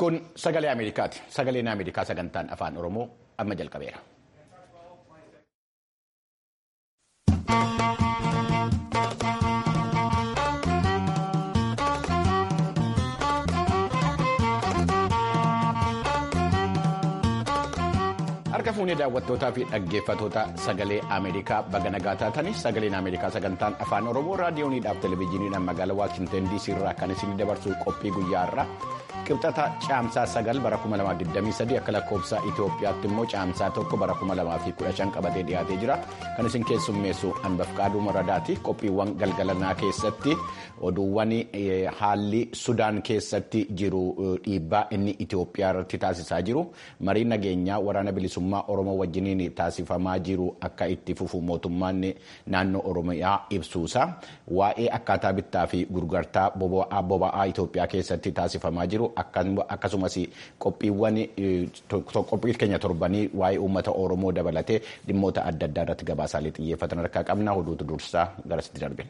Kun sagalee Ameerikaati. Sagaleen Ameerikaa sagantaan afaan Oromoo amma jalqabeera. Harka fuunee daawwattootaa fi dhaggeeffatoota sagalee Ameerikaa baga nagaa taatanii sagaleen Ameerikaa sagantaan afaan Oromoo raadiyooniidhaaf televezyiiniidhaan magaalaa Waashinten DC irraa kan isin dabarsu qophii guyyaa irraa qibxata caamsaa sagal bara 2023 akka lakkoofsa Itoophiyaatti immoo caamsaa tokko bara 2015 qabatee dhiyaatee jira. Kan isin keessummeessu Anbafqaaduu Maradaati. Qophiiwwan galgalanaa keessatti oduuwwan haalli Sudaan keessatti jiru dhiibbaa inni Itoophiyaa irratti taasisaa jiru. Mariin nageenyaa waraana bilisummaa Oromoo wajjiniin taasifamaa jiru akka itti fufu mootummaan naannoo Oromiyaa ibsuusa. Waa'ee akkaataa bittaa fi gurgurtaa boba'aa Itoophiyaa keessatti taasifamaa jiru. Akkasumas qophiiwwan qophii keenya torbanii waa'ee uummata Oromoo dabalatee dhimmoota adda addaa irratti gabaasaalee xiyyeeffatan harkaa qabna. Oduutu dursaa garasitti darbina.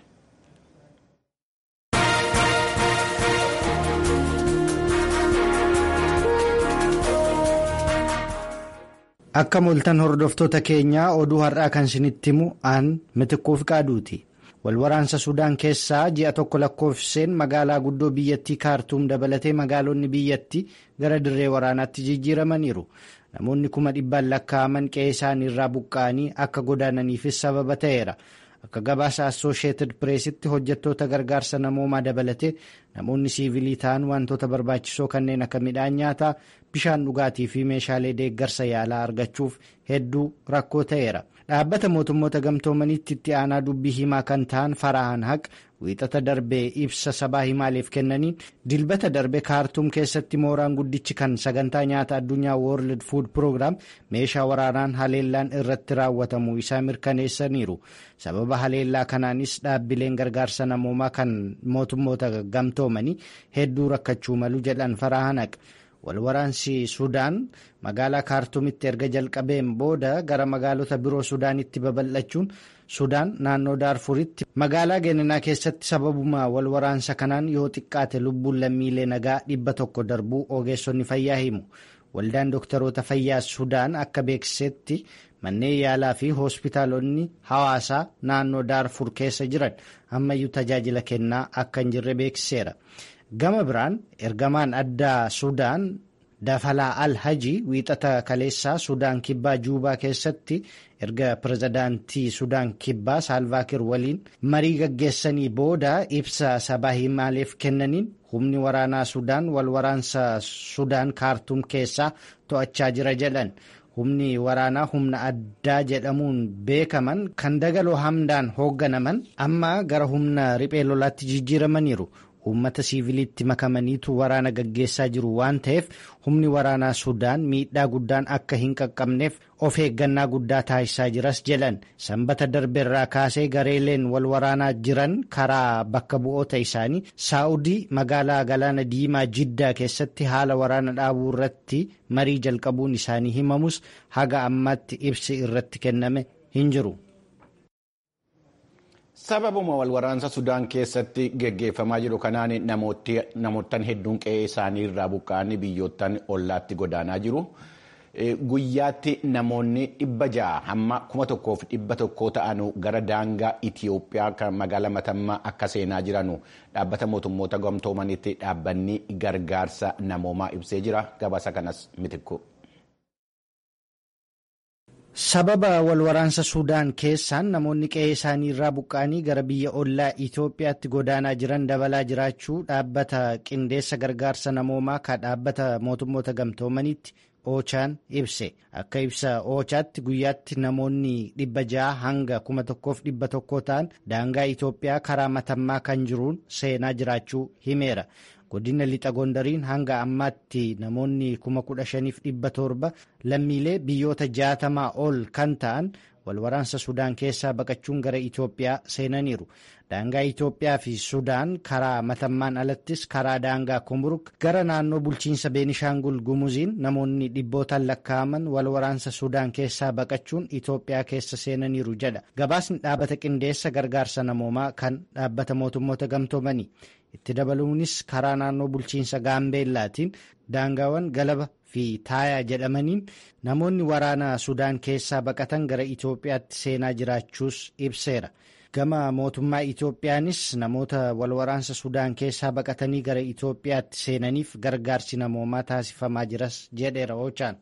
Akka moltan hordoftoota keenyaa oduu har'aa kan isinitti himu aan mitiquuf qaaduuti. Walwaraansa Sudaan keessaa ji'a tokko lakkoofseen magaalaa guddoo biyyattii kaartuum dabalatee magaalonni biyyattii gara dirree waraanaatti jijjiiramaniiru. Namoonni kuma dhibbaan lakkaa'aman qe'ee isaanii irraa buqqa'anii akka godaananiifis sababa ta'eera. Akka gabaasa Assooshieted Pireesitti hojjettoota gargaarsa namoomaa dabalatee namoonni siivilii ta'an wantoota barbaachisoo kanneen akka midhaan nyaataa, bishaan dhugaatii fi meeshaalee deeggarsa yaalaa argachuuf hedduu rakkoo ta'eera. Dhaabbata mootummoota gamtoomaniitti itti aanaa dubbii himaa kan ta'an Farahaan Haq wiixata darbee ibsa sabaa himaaleef kennaniin dilbata darbe kaartuum keessatti mooraan guddichi kan sagantaa nyaata addunyaa World Food Program meeshaa waraanaan haleellaan irratti raawwatamuu isaa mirkaneessaniiru. Sababa haleellaa kanaanis dhaabbileen gargaarsa namoomaa kan mootummoota gamtoomanii hedduu rakkachuu malu jedhan Farahaan Haq. Walwaraansi Sudaan magaalaa kaartuumitti erga jalqabeen booda gara magaalota biroo Sudaanitti babal'achuun Sudaan naannoo Daarfuritti magaalaa Geeninaa keessatti sababuma walwaraansa kanaan yoo xiqqaate lubbuun lammiilee nagaa dhibba tokko darbuu ogeessonni fayyaa himu. Waldaan dooktaroota fayyaa Sudaan akka beeksisetti manneen yaalaa fi hospitaalonni hawaasaa naannoo Daarfur keessa jiran ammayyuu tajaajila kennaa akka hin jirre beeksiseera. Gama biraan ergamaan addaa Sudaan Dafalaa Al-Hajii wiixata kaleessaa Sudaan Kibbaa Juubaa keessatti erga pirezidaantii Sudaan Kibbaa Saalvaakir waliin marii gaggeessanii booda ibsa sabaa himaaleef kennaniin humni waraanaa Sudaan wal waraansa Sudaan kaartuum keessaa to'achaa jira jedhan. Humni waraanaa humna addaa jedhamuun beekaman kan dagaloo hamdaan hoogganaman amma gara humna riphee lolaatti jijjiiramaniiru. Uummata siiviliitti makamaniitu waraana gaggeessaa jiru waan ta'eef humni waraanaa Sudaan miidhaa guddaan akka hin qaqqabneef of eeggannaa guddaa taasisaa jiras jedhan sanbata darbeerraa kaasee gareeleen wal waraanaa jiran karaa bakka bu'oota isaanii saa'udii magaalaa galaana diimaa jiddaa keessatti haala waraana dhaabuu irratti marii jalqabuun isaanii himamus haga ammaatti ibsi irratti kenname hin jiru. Sababuma walwaraansa Sudaan keessatti geggeeffamaa jiru kanaan namoottan hedduun qe'ee isaanii irraa buqqa'anii biyyoottan ollaatti godaanaa jiru. Guyyaatti namoonni dhibba ja'a hamma kuma tokkoof dhibba tokkoo ta'an gara daangaa Itiyoophiyaa kan magaalaa Matammaa akka seenaa jiranu dhaabbata mootummoota gamtoomanitti dhaabbanni gargaarsa namoomaa ibsee jira. Gabaasa kanas mitikku. Sababa walwaraansa Sudaan keessaan namoonni qe'ee isaanii irraa buqqa'anii gara biyya ollaa Itoophiyaatti godaanaa jiran dabalaa jiraachuu dhaabbata qindeessa gargaarsa namoomaa kan dhaabbata mootummoota gamtoomaniitti Oochaan ibse. Akka ibsa Oochaatti guyyaatti namoonni dhibba ja'a hanga kuma tokkoof dhibba tokkoo ta'an daangaa Itoophiyaa karaa matammaa kan jiruun seenaa jiraachuu himeera. godina lixa gondariin hanga ammaatti namoonni kuma kudha shaniif dhibba torba lammiilee biyyoota jaatamaa ol kan ta'an walwaraansa sudaan keessaa baqachuun gara Itoophiyaa seenaniiru. Daangaa Itoophiyaa fi Sudaan karaa matammaan alattis karaa daangaa Kumburuk gara naannoo bulchiinsa Beenishaangul Gumuziin namoonni dhibbootaan lakkaa'aman walwaraansa Sudaan keessaa baqachuun Itoophiyaa keessa seenaniiru jedha. Gabaasni dhaabbata qindeessa gargaarsa namoomaa kan dhaabbata mootummoota gamtoomanii. itti dabaluunis karaa naannoo bulchiinsa gaambeellaatiin daangaawwan galaba fi taayaa jedhamaniin namoonni waraana sudaan keessaa baqatan gara itoophiyaatti seenaa jiraachuus ibseera gama mootummaa itoophiyaanis namoota walwaraansa sudaan keessaa baqatanii gara itoophiyaatti seenaniif gargaarsi namoomaa taasifamaa jiras jedheera oochaan.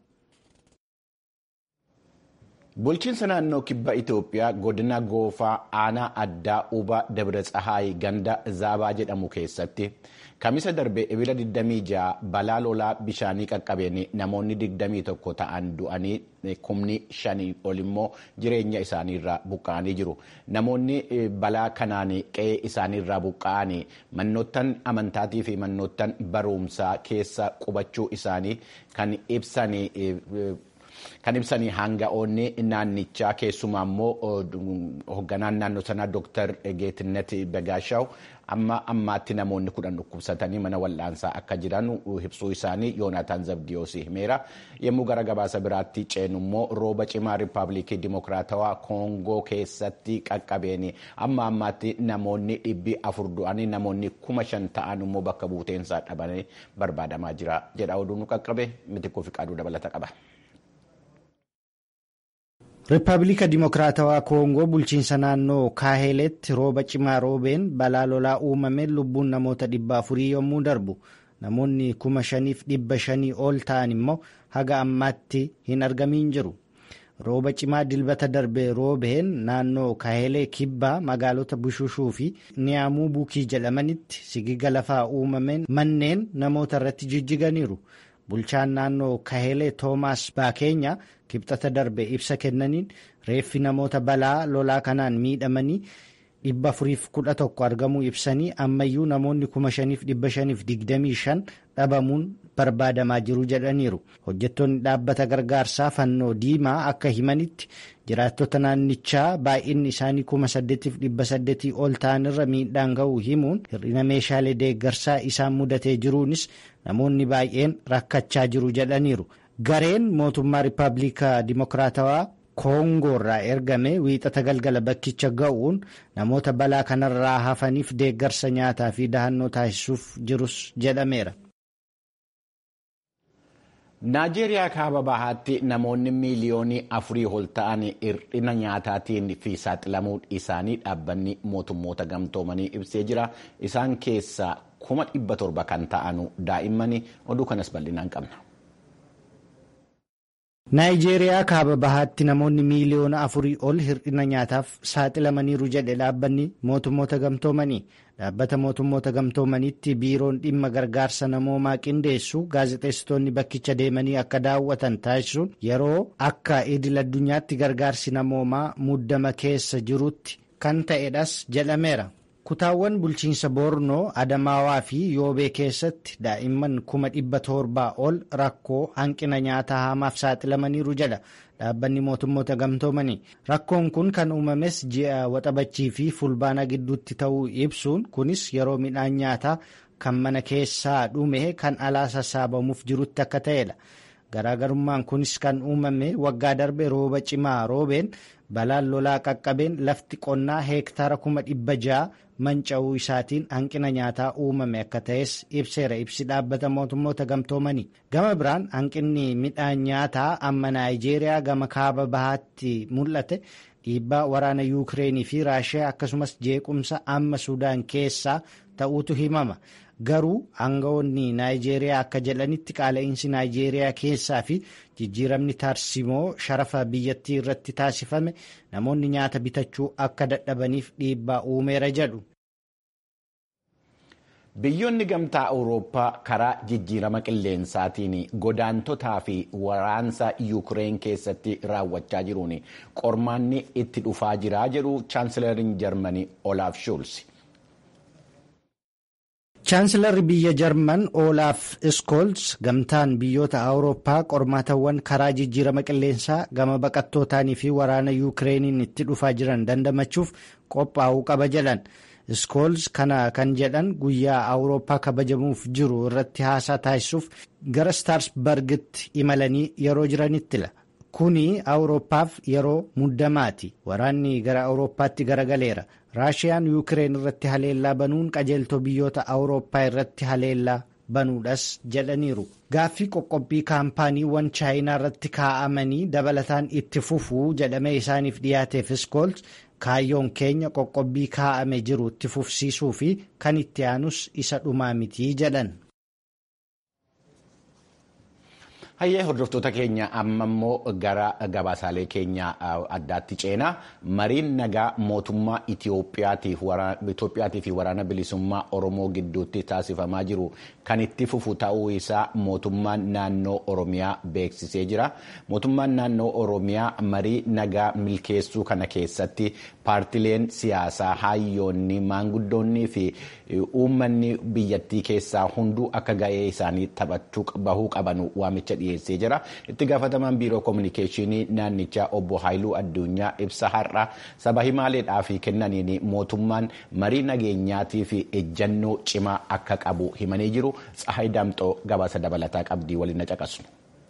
Bulchiinsa naannoo kibba Itoophiyaa godina goofaa aanaa addaa Uba Dabra Tsahaay ganda Zaabaa jedhamu keessatti kamisa darbe ebila 26 balaa lolaa bishaanii qaqqabeen namoonni 21 ta'an du'anii kumni shanii ol immoo jireenya isaaniirraa buqqa'anii jiru. Namoonni balaa kanaan qe'ee isaaniirraa buqqa'anii mannoottan amantaatii fi mannoottan barumsaa keessa qubachuu isaanii kan ibsanii. Kan ibsanii hanga'oonni naannichaa keessumaa immoo hoogganaan naannoo sanaa Dr. Geettinet Begaashaw amma ammaatti namoonni kudhan dhukkubsatanii mana wal'aansaa akka jiran ibsuu isaanii Yoonaataan Zabdiyoos himeera. Yommuu gara gabaasa biraatti ceenu immoo rooba cimaa Riippaabilikii Dimokiraatawaa Koongoo keessatti qaqqabeen amma ammaatti namoonni dhibbi afur du'anii namoonni kuma shan ta'an immoo bakka buuteensaa dhabanii barbaadamaa jira jedha oduun qaqqabe mitikkuu fi qaaduu dabalata qaba. Riippaabilika Dimokiraatawaa Koongoo bulchiinsa naannoo Kaaheleetti rooba cimaa roobeen balaa lolaa uumameen lubbuun namoota dhibba afurii yommuu darbu namoonni kuma shaniif dhibba shanii ol ta'an immoo haga ammaatti hin argamiin jiru. Rooba cimaa dilbata darbe roobeen naannoo Kaahelee kibbaa magaalota Bushushuu fi Niyaamuu Bukii jedhamanitti sigiga lafaa uumameen manneen namoota irratti jijjiganiiru. Bulchaan naannoo Kahelee Toomaas Baakeenya kibxata darbe ibsa kennaniin reeffi namoota balaa lolaa kanaan miidhamanii dhibba afuriif kudha tokko argamuu ibsanii ammayyuu namoonni kuma shaniif dhibba shaniif digdamii shan dhabamuun barbaadamaa jiru jedhaniiru. Hojjettoonni dhaabbata gargaarsaa fannoo diimaa akka himanitti jiraattota naannichaa baay'inni isaanii kuma saddeetiif dhibba saddeetii ol ta'anirra miidhaan ga'uu himuun hir'ina meeshaalee deeggarsaa isaan mudatee jiruunis namoonni baay'een rakkachaa jiru jedhaniiru. Gareen mootummaa Riippaabilika Dimokiraatawaa Koongoo irraa ergame wiixata galgala bakkicha ga'uun namoota balaa kanarraa hafaniif deeggarsa nyaataa fi dahannoo taasisuuf jirus jedhameera. Naajeeriyaa kaaba bahaatti namoonni miiliyoonii afurii ol ta'an hir'ina nyaataatiin fi saaxilamuu isaanii dhaabbanni mootummoota gamtoomanii ibsee jira. Isaan keessaa kuma dhibba torba kan ta'an daa'immani oduu kanas bal'inaan qabna. Naayijeeriyaa kaaba bahaatti namoonni miiliyoona afurii ol hir'ina nyaataaf saaxilamaniiru jedhe dhaabbanni mootummoota gamtoomanii. Dhaabbata mootummoota gamtoomaniitti biiroon dhimma gargaarsa namoomaa qindeessu gaazexeessitoonni bakkicha deemanii akka daawwatan taasisuun yeroo akka idil addunyaatti gargaarsi namoomaa muddama keessa jirutti kan ta'edhas jedhameera. Kutaawwan bulchiinsa Boornoo, Adamaawaa fi Yoobee keessatti daa'imman kuma dhibba torbaa ol rakkoo hanqina nyaataa hamaaf saaxilamaniiru jedha dhaabbanni mootummoota gamtoomanii. Rakkoon kun kan uumames ji'a waxabachii fi fulbaana gidduutti ta'uu ibsuun kunis yeroo midhaan nyaataa kan mana keessaa dhume kan alaa sassaabamuuf jirutti akka ta'edha. Garaagarummaan kunis kan uumame waggaa darbe rooba cimaa roobeen balaan lolaa qaqqabeen lafti qonnaa heektaara kuma dhibba ja'a manca'uu isaatiin hanqina nyaataa uumame akka ta'es ibseera ibsi dhaabbata mootummoota gamtoomanii. Gama biraan hanqinni midhaan nyaataa amma Naayijeeriyaa gama kaaba bahaatti mul'ate dhiibbaa waraana Yuukireenii fi Raashiyaa akkasumas jeequmsa amma Sudaan keessaa ta'uutu himama. Garuu aangawoonni Naayijeeriyaa akka jedhanitti qaala'insi Naayijeeriyaa keessaa fi jijjiiramni taarsimoo sharafa biyyattii irratti taasifame namoonni nyaata bitachuu akka dadhabaniif dhiibbaa uumeera jedhu. Biyyoonni gamtaa Awurooppaa karaa jijjiirama qilleensaatiin godaantotaa fi waraansa Yuukireen keessatti raawwachaa jiruun qormaanni itti dhufaa jira jedhu chaansilariin Jarmanii Olaaf Shuulsi. Chaansilarri biyya Jarman Olaaf Iskoolz gamtaan biyyoota Awurooppaa qormaatawwan karaa jijjiirama qilleensaa gama baqattootaanii fi waraana Yuukireeniin itti dhufaa jiran dandamachuuf qophaa'uu qaba jedhan. Iskoolz kana kan jedhan guyyaa Awurooppaa kabajamuuf jiru irratti haasaa taasisuuf gara Staarsbargitti imalanii yeroo jiranittila. kuni awurooppaaf yeroo muddamaati waraanni gara awurooppaatti garagaleera raashiyaan yuukireen irratti haleellaa banuun qajeeltoo biyyoota awurooppaa irratti haleellaa banuudhas jedhaniiru gaaffii qoqqobbii kaampaaniiwwan chaayinaa irratti kaa'amanii dabalataan itti fufuu jedhamee isaaniif dhiyaateef iskoolts kaayyoon keenya qoqqobbii kaa'ame jiru itti fufsiisuu fi kan itti aanus isa dhumaa mitii jedhan. Hayyee hordoftoota keenya amma immoo gara gabaasaalee keenya addaatti ceenaa mariin nagaa mootummaa Itiyoophiyaatii fi waraana bilisummaa Oromoo gidduutti taasifamaa jiru kan itti fufu ta'uu isaa mootummaan naannoo Oromiyaa beeksisee jira. Mootummaan naannoo Oromiyaa marii nagaa milkeessuu kana keessatti paartileen siyaasaa hayyoonni maanguddoonnii fi uummanni biyyattii keessaa hunduu akka ga'ee isaanii taphachuu bahuu qaban waamicha dhiyeessee jira. Itti gaafatamaan biiroo koominikeeshinii naannichaa obbo Haayiluu Addunyaa ibsa har'a saba himaaleedhaaf kennaniin mootummaan marii nageenyaatii fi ejjannoo cimaa akka qabu himanii jiru. Tsahaay Daamxoo gabaasa dabalataa qabdii waliin na caqasu.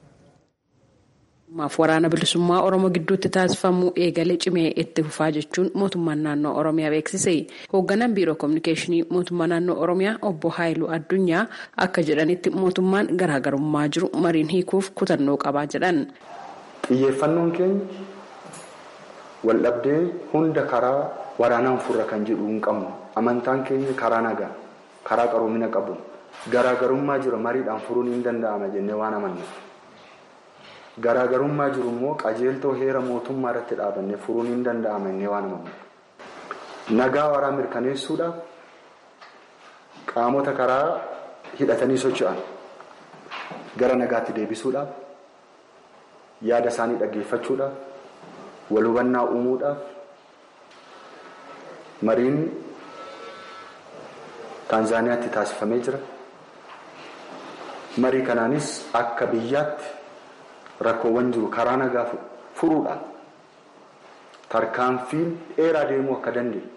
maaf waraana bilisummaa oromoo gidduutti taasifamu eegalee cimee itti fufaa jechuun mootummaan naannoo oromiyaa beeksise hoogganaan biiroo koominikeeshinii mootummaa naannoo oromiyaa obbo haayiluu addunyaa akka jedhanitti mootummaan garaagarummaa jiru mariin hiikuuf kutannoo qabaa jedhan. xiyyeeffannoon keenya waldhabdee hunda karaa waraanaan furra kan jedhu hin qabnu amantaan keenya karaa nagaa karaa qaroomina qabu garaagarummaa jira mariidhaan furuun hin danda'ama jennee waan amannuuf. garaagarummaa jiru immoo qajeeltoo heera mootummaa irratti dhaabannee furuun hin danda'ama inni waan amannuuf. Nagaa waraa mirkaneessuudhaaf qaamota karaa hidhatanii socho'an gara nagaatti deebisuudhaaf yaada isaanii dhaggeeffachuudhaaf wal hubannaa uumuudhaaf mariin Taanzaaniyaatti taasifamee jira. Marii kanaanis akka biyyaatti. rakkoowwan jiru karaa nagaa furuudhaan tarkaanfiin dheeraa deemuu akka dandeenyu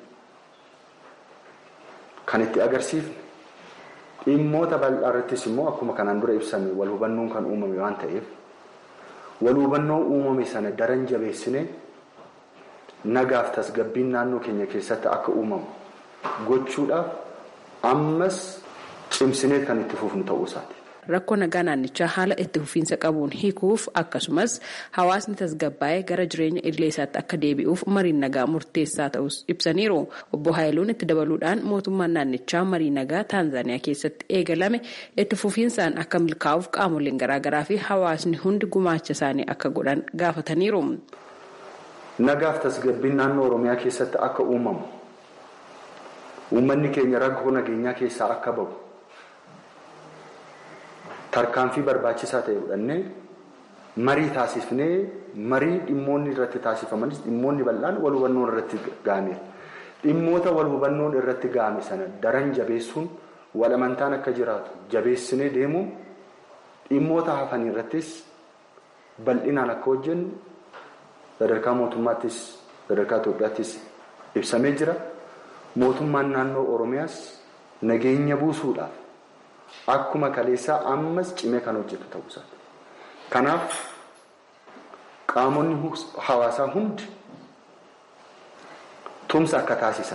kan itti agarsiifne dhimmoota bal'aa irrattis immoo akkuma kanaan dura ibsame wal hubannoon kan uumame waan ta'eef wal hubannoo uumame sana daran jabeessine nagaaf tasgabbiin naannoo keenya keessatti akka uumamu gochuudhaaf ammas cimsinee kan itti fufnu ta'uu isaati. rakkoo nagaa naannichaa haala itti fufiinsa qabuun hiikuuf akkasumas hawaasni tasgabbaa'ee gara jireenya idilee isaatti akka deebi'uuf mariin nagaa murteessaa ta'us ibsaniiru obbo Haayiluun itti dabaluudhaan mootummaan naannichaa marii nagaa taanzaaniyaa keessatti eegalame itti fufiinsaan akka milkaa'uuf qaamoleen garaagaraa fi hawaasni hundi gumaacha isaanii akka godhan gaafataniiru. Nagaaf tasgabbiin naannoo Oromiyaa keessatti akka uumamu uummanni keenya rakkoo nageenyaa keessaa akka bahu. tarkaanfii barbaachisaa ta'e fudhannee marii taasifnee marii dhimmoonni irratti taasifamanis dhimmoonni bal'aan wal hubannoon irratti ga'ameera. Dhimmoota wal hubannoon irratti ga'ame sana daran jabeessuun wal amantaan akka jiraatu jabeessinee deemuun dhimmoota hafan irrattis bal'inaan akka hojjennu sadarkaa mootummaattis sadarkaa Itoophiyaattis ibsamee jira. Mootummaan naannoo Oromiyaas nageenya buusuudhaaf. Akkuma kaleessaa ammas cimee kan hojjetu ta'uu isaati. Kanaaf qaamonni hawaasaa hundi tumsa akka taasisan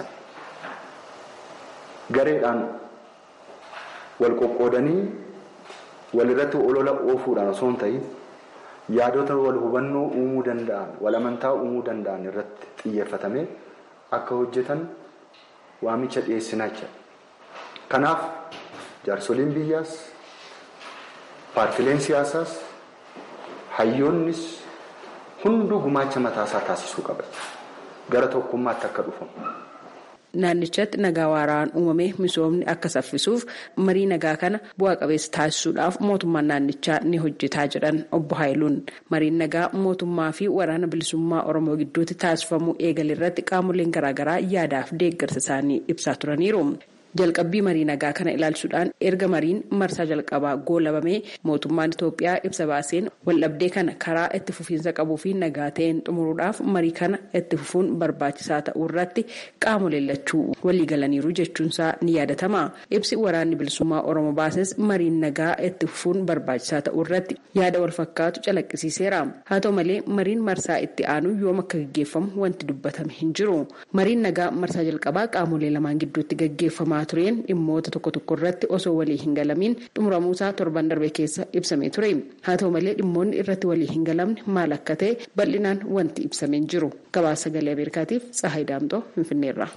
gareedhaan wal qoqqoodanii walirratti olola oofuudhaan osoo hin ta'in yaadota wal hubannoo uumuu danda'an wal amantaa uumuu danda'an irratti xiyyeeffatamee akka hojjetan waamicha dhiyeessinaa jira. Kanaaf. jaarsoliin biyyaas paartileen siyaasaas hayyoonnis hunduu gumaacha mataasaa taasisuu qaba gara tokkummaatti akka dhufamu. Naannichatti nagaa waaraan uumamee misoomni akka saffisuuf marii nagaa kana bu'aa qabeessa taasisuudhaaf mootummaan naannichaa ni hojjetaa jedhan obbo Haayiluun. Mariin nagaa mootummaa fi waraana bilisummaa Oromoo gidduutti taasifamuu eegale irratti qaamoleen garaagaraa yaadaaf deeggarsa isaanii ibsaa turaniiru. jalqabbii marii nagaa kana ilaalchuudhaan erga mariin marsaa jalqabaa goolabamee mootummaan Itoophiyaa ibsa baaseen waldhabdee kana karaa itti fufiinsa qabuu fi nagaa ta'een xumuruudhaaf marii kana itti fufuun barbaachisaa ta'uu irratti qaamolee lachuu waliigalaniiru jechuunsaa ni yaadatama. Ibsi waraanni bilisummaa Oromoo baases mariin nagaa itti fufuun barbaachisaa ta'uu irratti yaada wal fakkaatu calaqqisiiseera. Haa ta'u malee mariin marsaa itti aanu yoom akka gaggeeffamu wanti dubbatame hin jiru. Mariin nagaa marsaa jalqabaa qaamolee lamaan gidduutti gaggeeffamaa tureen dhimmoota tokko tokko irratti osoo walii hin galamiin xumuramuusaa torban darbe keessa ibsamee ture. Haa ta'u malee dhimmoonni irratti walii hin galamne maal akka ta'e bal'inaan wanti ibsamee hin jiru. Gabaasa sagalee Ameerikaatiif Tsahaay Daamtoo Finfinneerra.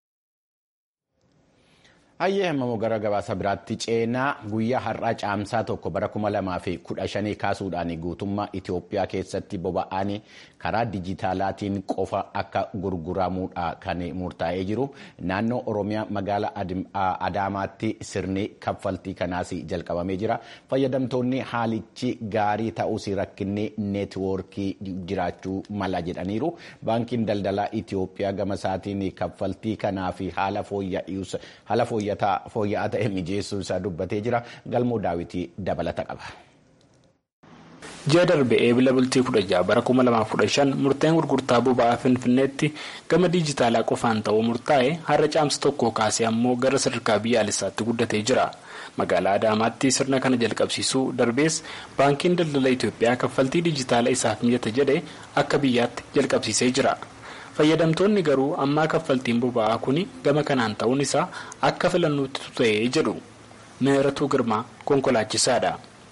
Hayyee hammamoo gara gabaasa biraatti ceenaa guyyaa har'aa caamsaa tokko bara kuma lamaa fi kudha shanii kaasuudhaan guutummaa Itoophiyaa keessatti boba'aan karaa dijitaalaatiin qofa akka gurguramuudha kan murtaa'ee jiru. Naannoo Oromiyaa magaalaa Adaamaatti sirni kaffaltii kanaas jalqabamee jira. Fayyadamtoonni haalichi gaarii ta'uus rakkinni neetwoorkii jiraachuu mala jedhaniiru. Baankiin daldalaa Itoophiyaa gama isaatiin kaffaltii kanaaf haala fooyya'aa fooyya'aa ta'e mijeessuu isaa dubbatee jira galmoo daawwitii dabalata qaba. ji'a darbe eebila bultii 16 bara 2015 murteen gurgurtaa boba'aa finfinneetti gama diijitaalaa qofaan ta'uu murtaa'e har'a caamsa tokko kaasee ammoo gara sadarkaa biyyaalessaatti guddatee jira magaalaa adaamaatti sirna kana jalqabsiisuu darbees baankiin daldala itiyoophiyaa kaffaltii diijitaalaa isaaf mijata jedhe akka biyyaatti jalqabsiisee jira. fayyadamtoonni garuu ammaa kaffaltiin boba'aa kun gama kanaan ta'uun isaa akka filannootti ta'ee jedhu meeratuu girmaa konkolaachisaadha.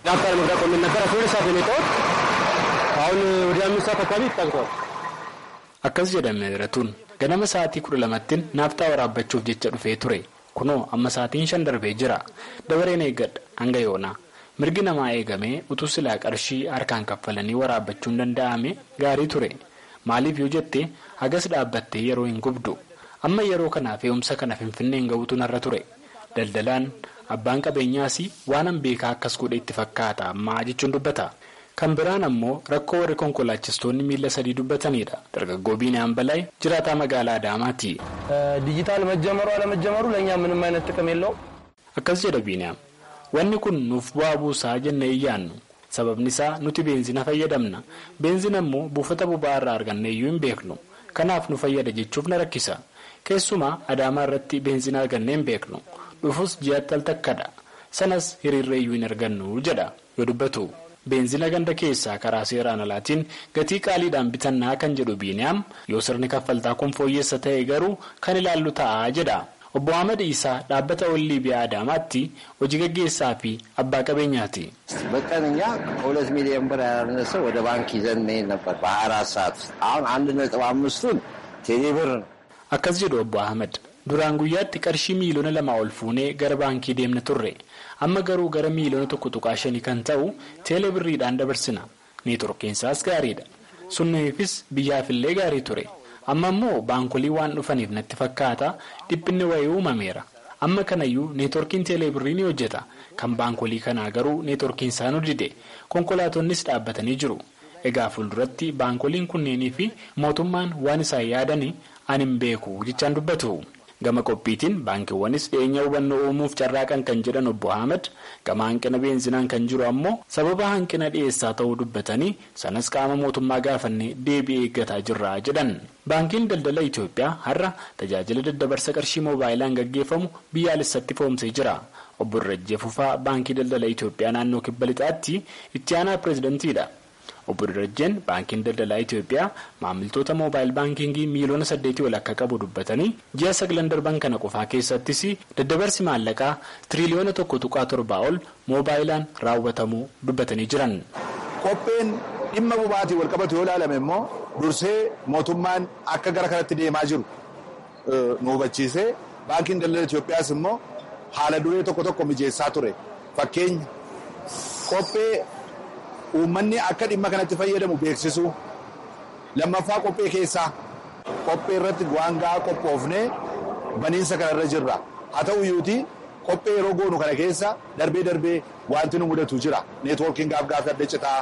akkas jedha meeratuun ganama sa'aatii kudha lamattiin naaftaa waraabbachuuf jecha dhufee ture kunoo amma sa'aatiin shan darbee jira dabareen eeggadha hanga yoonaa mirgi namaa eegamee utuu silaa qarshii harkaan kaffalanii waraabbachuun danda'ame gaarii ture. maaliif yoo jette hagas dhaabbattee yeroo hin gubdu amma yeroo kanaaf fe'umsa kana finfinneen ga'uutu narra ture daldalaan abbaan qabeenyaas waan an beekaa akkas godhe itti fakkaata ammaa jechuun dubbata kan biraan ammoo rakkoo warri konkolaachistoonni miila sadii dubbatanidha dargaggoo biinaan balaa jiraataa magaalaa adaamaati. ዲጂታል መጀመሩ አለመጀመሩ ለእኛ ምንም አይነት ጥቅም የለውም akkas jedha biinaam wanni kun nuuf bu'aa buusaa jennee iyyaannu. sababni isaa nuti beenzina fayyadamna beenzina immoo buufata boba'aa irraa arganne iyyuu hin beeknu kanaaf nu fayyada jechuuf na rakkisa keessumaa adaamaa irratti beenzina argannee hin beeknu dhufus ji'aatti al takkadha sanas hiriirra iyyuu hin argannu jedha yoo dubbatu beenzina ganda keessaa karaa seeraan alaatiin gatii qaaliidhaan bitannaa kan jedhu biiniyaam yoo sirni kaffaltaa kun fooyyessa ta'e garuu kan ilaallu ta'a jedha. obbo Ahmad Isaa dhaabbata ollii biyya Adaamaatti hojii gaggeessaa fi abbaa qabeenyaati. በቀን እኛ ከሁለት ሚሊዮን ብር ያላነሰ ወደ ባንክ ይዘን እንሄድ ነበር በሀያ አራት ሰዓት ውስጥ አሁን አንድ ነጥብ አምስቱን ቴሌ ብር ነው። akkas jedhu obbo Ahmad duraan guyyaatti qarshii miiliyoona lama ol fuunee gara baankii deemna turre amma garuu gara miiliyoona tokko tuqaa shanii kan ta'u teelee birriidhaan dabarsina neetworkiinsaas gaariidha sunniifis biyyaafillee gaarii ture. amma immoo baankolii waan dhufaniif natti fakkaata dhiphinni wayii uumameera amma kanayyuu neetworkiin teeleebirrii ni hojjeta kan baankolii kanaa garuu neetworkiin isaa nu dide konkolaatonnis dhaabbatanii jiru egaa fuulduratti baankoliin kunneenii fi mootummaan waan isaan yaadanii ani hin beeku jechaan dubbatu. gama qophiitiin baankiiwwanis dhiyeenya hubannoo uumuuf carraaqan kan jedhan obbo Ahmed gama hanqina beenzinaan kan jiru ammoo sababa hanqina dhiyeessaa ta'uu dubbatanii sanas qaama mootummaa gaafannee deebii eeggataa jirra jedhan. baankiin daldala Itoophiyaa har'a tajaajila daddabarsa qarshii moobaayilaan gaggeeffamu biyyaalessatti foomsee jira. obbo Irrajjee Fufaa baankii daldala Itoophiyaa naannoo kibba lixaatti itti aanaa pireezidantiidha. obbo Irrajjeen baankiin daldalaa Itoophiyaa maamiltoota moobaayil baankingii miiliyoona saddeetii ol akka qabu dubbatanii ji'a sagalan darban kana qofaa keessattis daddabarsi maallaqaa tiriliyoona tokko tuqaa torbaa ol moobaayilaan raawwatamuu dubbatanii jiran. Qopheen dhimma boba'aatiin wal qabatu yoo ilaalame immoo dursee mootummaan akka gara kanatti deemaa jiru nu hubachiisee baankiin daldala Itoophiyaas immoo haala duree tokko tokko mijeessaa ture fakkeenya qophee. uummanni akka dhimma kanatti fayyadamu beeksisu lammaffaa qophee keessaa qophee irratti waan gahaa qophoofnee baniinsa kanarra jirra haa ta'u iyyuuti qophee yeroo goonu kana keessa darbee darbee wanti nu mudatu jira neetwoorkiin gaaf gaafii adda citaa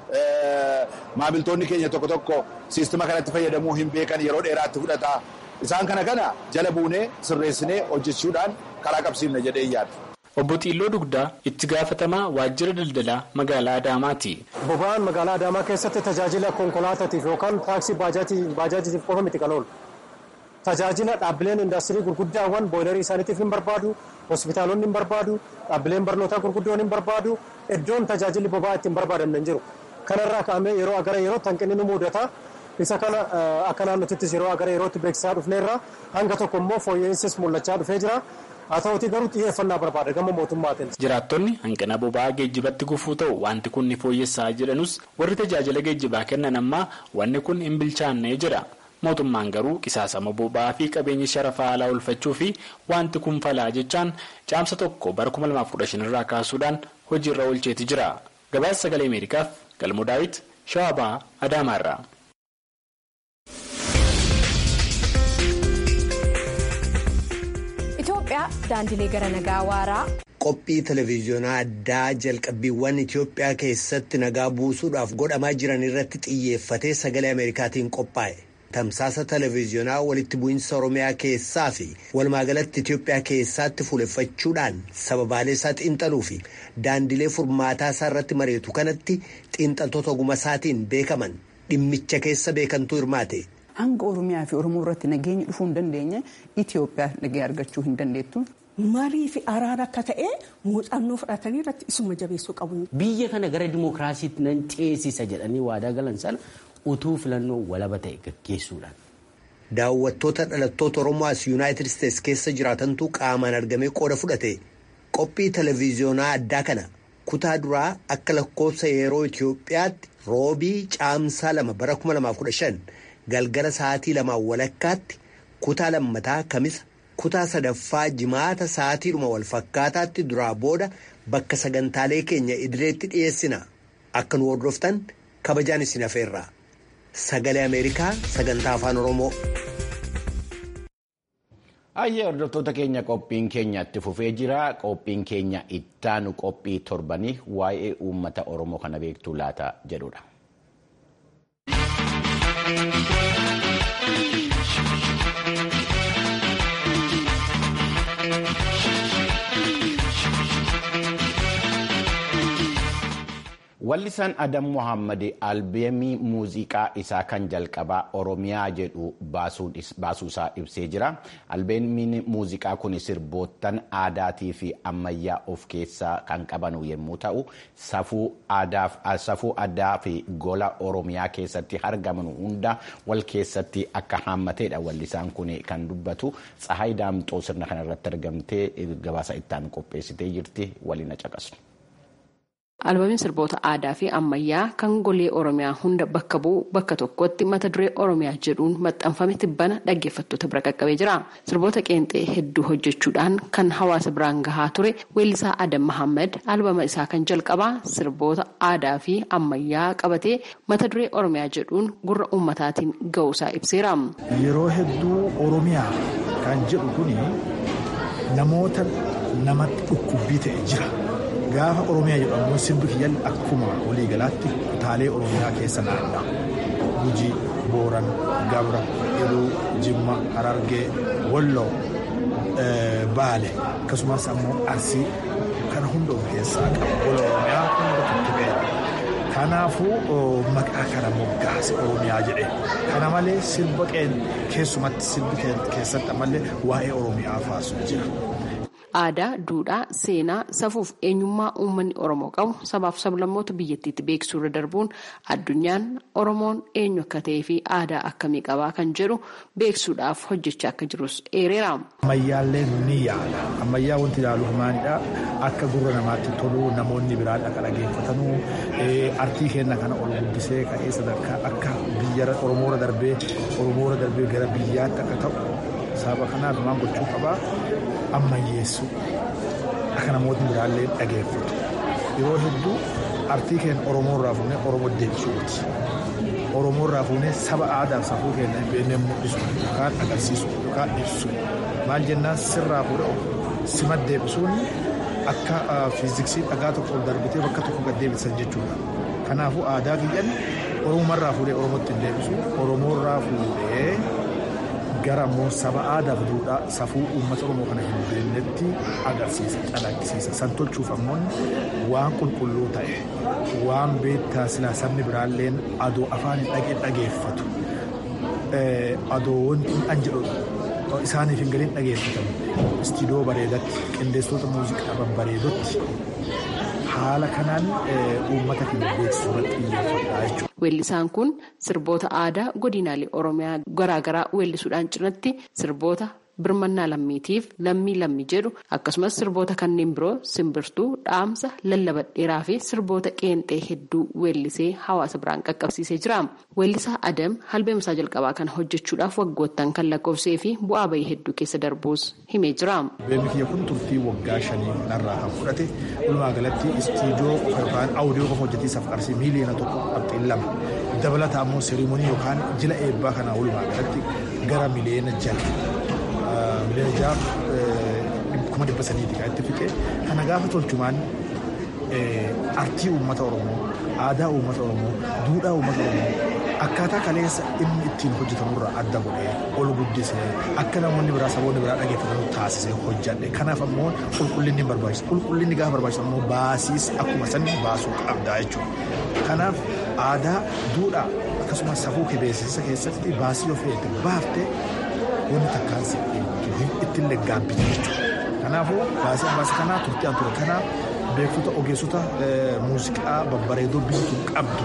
maamiltoonni keenya tokko tokko siistima kanatti fayyadamuu hin beekan yeroo dheeraatti fudhata isaan kana kana jala buunee sirreessinee hojjechuudhaan karaa qabsiifne jedhee yaada. Obbo Xiilloo Dugdaa itti gaafatamaa waajjira daldalaa magaalaa Adaamaati. Boba'aan magaalaa Adaamaa keessatti tajaajila konkolaataatiif yookaan taaksii baajaajiitiif qofa miti kan oolu. Tajaajila dhaabbileen indaastirii gurguddaawwan booyilarii isaaniitiif hin barbaadu, hospitaalonni hin barbaadu, dhaabbileen barnootaa gurguddoon hin barbaadu, iddoon tajaajilli boba'aa ittiin barbaadamne hin jiru. Kanarraa ka'amee yeroo gara yerootti hanqinni nu mudata. Isa kana akka naannotittis yeroo gara yerootti beeksisaa dhufneerra hanga tokko immoo fooyya'insis mul'achaa dhufee jira. haa ta'uutii garuu xiyyeeffannaa barbaada gama mootummaatiin. Jiraattonni hanqina boba'aa geejjibatti gufuu ta'u wanti kun ni fooyyessaa jedhanus warri tajaajila geejjibaa kennan ammaa wanni kun hin bilchaannee jira. Mootummaan garuu qisaasama boba'aa fi qabeenya sharafaa alaa oolfachuu fi wanti kun falaa jechaan caamsa tokko bara 2015 irraa kaasuudhaan hojiirra oolcheeti jira. Gabaasa sagalee Ameerikaaf Galmoo Daawit Shawabaa Adaamaarraa. Itoophiyaa daandilee gara nagaa waaraa. Qophii televezyiyoonaa addaa jalqabbiiwwan Itoophiyaa keessatti nagaa buusuudhaaf godhamaa jiran irratti xiyyeeffatee sagalee Ameerikaatiin qophaa'e. Tamsaasa televezyiyoonaa walitti bu'iinsa Oromiyaa keessaa fi walumaagalatti Itoophiyaa keessatti fuuleffachuudhaan sababaalee isaa xiinxaluu fi daandilee furmaataa isaa irratti mari'atu kanatti xiinxaltoota oguma isaatiin beekaman dhimmicha keessa beekantuu hirmaate. Hanga Oromiyaa fi Oromoo irratti nageenyi dhufuu hin dandeenye Itoophiyaa nagee argachuu hin dandeettu. Marii fi araara akka ta'e muuxannoo fudhatanii irratti isuma jabeessuu qabu. Biyya kana gara dimookiraasiitti nan ceesisa jedhanii waadaa galan sana utuu filannoo walaba ta'e gaggeessuudhaan. Daawwattoota dhalattoota Oromoo as Yuunaayitid Isteetsi keessa jiraatantu qaamaan argamee qooda fudhate qophii televezyiyoonaa addaa kana kutaa duraa akka lakkoofsa yeroo Itoophiyaatti roobii caamsaa lama bara 2015 galgala sa'aatii lamaan walakkaatti kutaa lammataa kamisa kutaa sadaffaa jimaata sa'aatiidhuma wal fakkaataatti duraa booda bakka sagantaalee keenya idileetti dhiyeessina akka nu hordoftan kabajaan isin hafeerra sagalee ameerikaa sagantaa afaan oromoo. Ayyee hordoftoota keenya qophiin keenya itti fufee jira qophiin keenya ittaanu qophii torbanii waa'ee uummata oromoo kana beektuu laata jedhudha. Wallisaan Adam Mohaammed albeemii muuziqaa isaa kan jalqabaa Oromiyaa jedhu baasuusaa ibsee jira. Albeemiin muuziqaa kun sirboottan aadaatii fi ammayyaa of keessaa kan qabanu yommuu ta'u, safuu aadaa fi gola Oromiyaa keessatti argaman hunda wal keessatti akka haammateedha. Wallisaan kun kan dubbatu Tsahaay Daamxoo sirna kanarratti argamtee gabaasa ittaan qopheessitee jirti waliin caqasu. Albeemiin sirboota aadaa fi ammayyaa kan golee Oromiyaa hunda bakka bu'u bakka tokkotti mata duree Oromiyaa jedhuun maxxanfame tibbana dhaggeeffattoota bira qaqqabee jira. Sirboota qeenxee hedduu hojjechuudhaan kan hawaasa biraan gahaa ture weellisaa Adam Mahammad albama isaa kan jalqabaa sirboota aadaa fi ammayyaa qabatee mata duree Oromiyaa jedhuun gurra uummataatiin ga'uusaa ibseera. Yeroo hedduu Oromiyaa kan jedhu kuni namoota namatti dhukkubbii ta'e jira. Gaafa Oromiyaa jedhamu sirbi kiyyaan akkuma waliigalaatti kutaalee Oromiyaa keessa naanna'a. Gujii, Booran, Gabra, Iluu, Jimma, Harargee, Walloo, Baale akkasumas ammoo Arsii kana hunda of keessaa qaba. Gola Oromiyaa hunda tuttuqeera. Kanaafuu maqaa kana moggaase Oromiyaa jedhe. Kana malee sirba keessumatti sirbi keessatti ammallee waa'ee Oromiyaa faasu jira. Aadaa, duudhaa, seenaa, safuuf eenyummaa uummanni Oromoo qabu sabaaf sablammoota biyyattiitti beeksisuu irra darbuun addunyaan Oromoon eenyu akka ta'ee fi aadaa akkamii qabaa kan jedhu beeksisuudhaaf hojjechaa akka jirus eereera. Ammayyaallee ni yaala. Ammayyaa wanti ilaaluuf maalidha? Akka gurra namaatti tolu namoonni biraan akka dhageeffatanuu artii keenya kana ol guddisee ka'ee sadarkaa akka biyya Oromoora darbee Oromoora darbee gara biyyaatti akka ta'u sababa kanaaf maal gochuu qabaa? ammayyeessu akka namoonni biraallee dhageeffatu yeroo hedduu artii keenya oromoo irraa fuunee oromoo deebisuuti oromoo irraa fuunee saba aadaa safuu keenya hin beekne mul'isu yookaan agarsiisu yookaan ibsu maal jennaan sirraa fuudhee sima deebisuun akka fiiziksii dhagaa tokko ol darbitee bakka tokko gad deebisan jechuudha kanaafuu aadaa kiyyan oromoo irraa fuudhee oromootti hin deebisu oromoo irraa fuudhee gara immoo saba aadaaf duudhaa safuu uummata oromoo kana hin beeknetti agarsiisa calaqqisiisa san tolchuuf ammoo waan qulqulluu ta'e waan beektaa silaa sabni biraalleen adoo afaan hin dhagee dhageeffatu adoo wanti an jedhu isaaniif hin galiin dhageeffatamu istiidiyoo bareedatti qindeessitoota muuziqaa babbareedotti haala kanaan uummata keenya beeksisuu irratti xiyyeeffadha jechuudha. Weellisaan kun sirboota aadaa godinaalee Oromiyaa garaagaraa weellisuudhaan cinatti sirboota birmannaa lammiitiif lammii lammii jedhu akkasumas sirboota kanneen biroo simbirtuu dhaamsa lallabadheeraa fi sirboota qeenxee hedduu weellisee hawaasa biraan qaqqabsiisee jira. Weellisaa Adam albeemsaa jalqabaa kana hojjechuudhaaf waggoottan kan lakkoofsee fi bu'aa bahii hedduu keessa darbuus himee jira. Albeemni kiyya kun turtii waggaa shanii kanarraa kan fudhate walumaa galatti istiidiyoo yookaan audiyoo qofa hojjetiisaaf qarshii miiliyoona tokko qabxiin lama dabalataa immoo seerimonii yookaan jila eebbaa kanaa walumaa galatti gara miliyoona jala miliyoona jaaf kuma dhibba sadiiti kan itti fixe kana gaafa tolchumaan artii uummata oromoo aadaa uummata oromoo duudhaa uummata oromoo akkaataa kaleessa inni ittiin hojjetamurraa adda godhee ol guddisee akka namoonni biraa saboonni biraa dhageeffatan taasisee hojjadhe kanaaf ammoo qulqullinni barbaachisa qulqullinni gaafa barbaachisa ammoo baasiis akkuma sanni baasuu qabdaa jechuudha kanaaf aadaa duudhaa akkasumas safuu beeksisa keessatti baasii of eegde baaftee wanni takkaan si ittiin leggaabbitu jechuudha kanaafuu baasii ammaas kanaa turtii an ture kanaa beektota ogeessota muuziqaa babbareedoo biyyi tun qabdu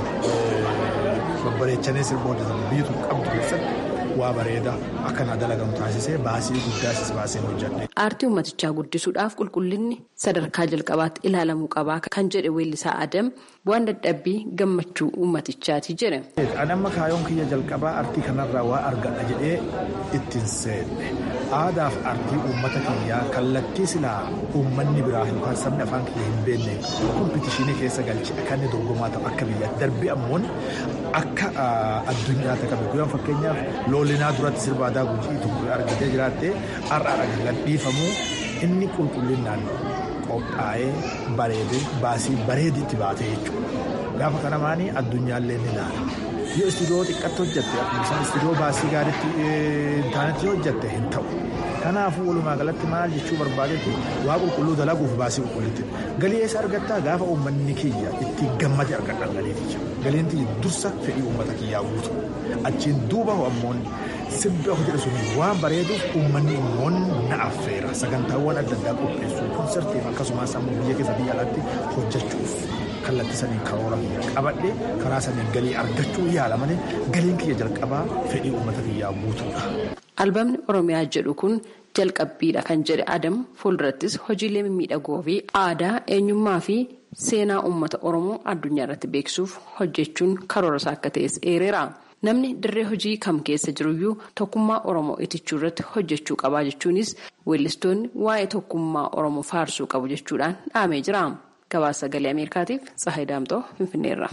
babbareechanii sirba hojjetan biyyi tun qabdu keessatti waa bareedaa akkanaa dalagamu taasisee baasii guddaas baasee hojjedhe. Aartii uummatichaa guddisuudhaaf qulqullinni sadarkaa jalqabaatti ilaalamuu qabaa kan jedhe weellisaa Adam bu'aan dadhabbii gammachuu uummatichaati jedhe. Ani amma kaayoon kiyya jalqabaa aartii kanarraa waa argadha jedhee ittiin seenne aadaaf aartii uummata kiyyaa kallattii silaa uummanni biraa yookaan sabni afaan kiyya hin beekne kompitishinii keessa galchee akka inni dorgomaa ta'u akka biyyaatti darbii ammoon akka addunyaatti qabe guyyaa fakkeenyaaf loolinaa duratti sirba aadaa gujii tokko argatee jiraatte har'a argatan dhiifamuu inni qulqullinaan qophaa'ee bareedee baasii bareeditti baatee jechuudha. Gaafa kana maanii addunyaallee ni ilaala. Yoo istiidiyoo xiqqatti hojjette akkuma istiidiyoo baasii gaariitti taanetti hojjette hin ta'u. Kanaafuu walumaa galatti maal jechuu barbaadetti waa qulqulluu dalaguuf baasii qulqullitti. Galii eessa argattaa gaafa uummanni kiyya itti gammade argadhan galiiti. Galiin tiyya dursa fedhii uummata kiyyaa guutu. Achiin duuba ammoon sirbi of jedhe sun waan bareeduuf uummanni immoo na affeera. Sagantaawwan adda addaa qopheessuu konsertiif akkasumas ammoo biyya keessa biyya alaatti hojjechuuf. kallattii saniin karoora qabadhe karaa saniin galii argachuu yaala malee galiin kiyya jalqabaa fedhii uummata kiyyaa guutuudha. Albaamni Oromiyaa jedhu kun jalqabbiidha kan jedhe Adam fuuldurattis hojiilee mimmiidhagoo fi aadaa eenyummaa fi seenaa uummata Oromoo addunyaa irratti beeksisuuf hojjechuun karoora isaa akka ta'es eereera. Namni dirree hojii kam keessa jiruyyuu tokkummaa Oromoo itichuu irratti hojjechuu qabaa jechuunis weellistoonni waa'ee tokkummaa Oromoo faarsuu qabu jechuudhaan dhaamee jira. Gabaasa sagalee Ameerikaatiif Tsahayi Daamxoo Finfinneerra.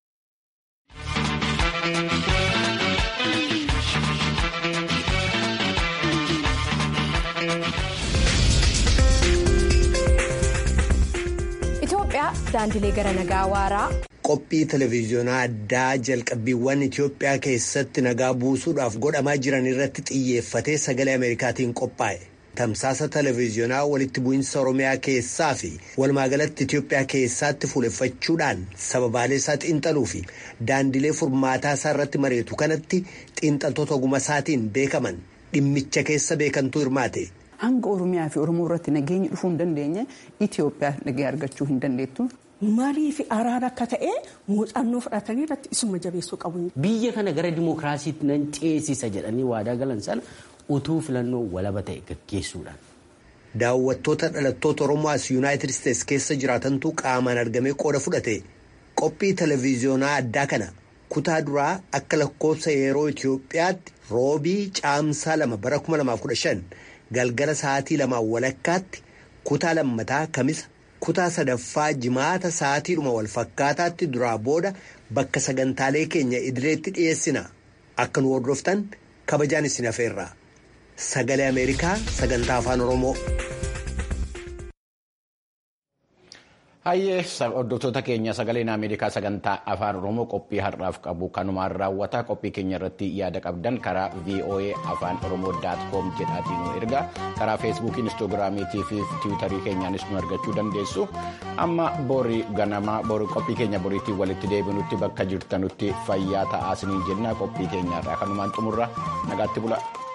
Itoophiyaa daandilee gara nagaa waaraa. Qophii televezyiyoonaa addaa jalqabbiiwwan Itoophiyaa keessatti nagaa buusuudhaaf godhamaa jiran irratti xiyyeeffatee sagalee Ameerikaatiin qophaa'e. Tamsaasa televezyiyoonaa walitti bu'iinsa Oromiyaa keessaa fi walumaagalatti Itoophiyaa keessaatti fuuleffachuudhaan sababaalee isaa xiinxaluu fi daandilee furmaataa isaa irratti mareetu kanatti xiinxaltoota oguma isaatiin beekaman dhimmicha keessa beekantuu hirmaate. Hanga Oromiyaa fi Oromoo irratti nageenyi dhufuu hin dandeenye Itoophiyaa nagee argachuu hin dandeettu. Marii fi araara akka ta'e muuxannoo fudhatanii irratti isuma jabeessuu qabu. Biyya kana gara dimookiraasiitti nan ceesisa jedhanii waadaa galan sana utuu filannoo walaba ta'e gaggeessuudhaan. Daawwattoota dhalattoota Oromoo as Yuunaayitid Isteets keessa jiraatantu qaamaan argamee qooda fudhate qophii televezyiyoonaa addaa kana kutaa duraa akka lakkoofsa yeroo Itoophiyaatti roobii caamsaa lama bara 2015 galgala sa'aatii lamaan walakkaatti kutaa lammataa kamisa kutaa sadaffaa jimaata sa'aatiidhuma wal fakkaataatti duraa booda bakka sagantaalee keenya idileetti dhiyeessina akka nu hordoftan kabajaan isin hafeerra. Sagalee Ameerikaa sagantaa afaan Oromoo. Hayyee hordoftoota keenya sagaleen Ameerikaa sagantaa afaan Oromoo qophii har'aaf qabu kanumaan raawwata qophii keenya irratti yaada qabdan karaa VOA afaan Oromoo daat koom jedhaatiin nu ergaa karaa feesbuukii instaagiraamiitii fi tiwiitarii keenyaanis nu argachuu dandeessu amma borii ganamaa borii qophii keenya boriitiin walitti deebinutti bakka jirtanutti fayyaa ta'aa isiniin jenna qophii keenyaarraa kanumaan xumurra nagaatti bula.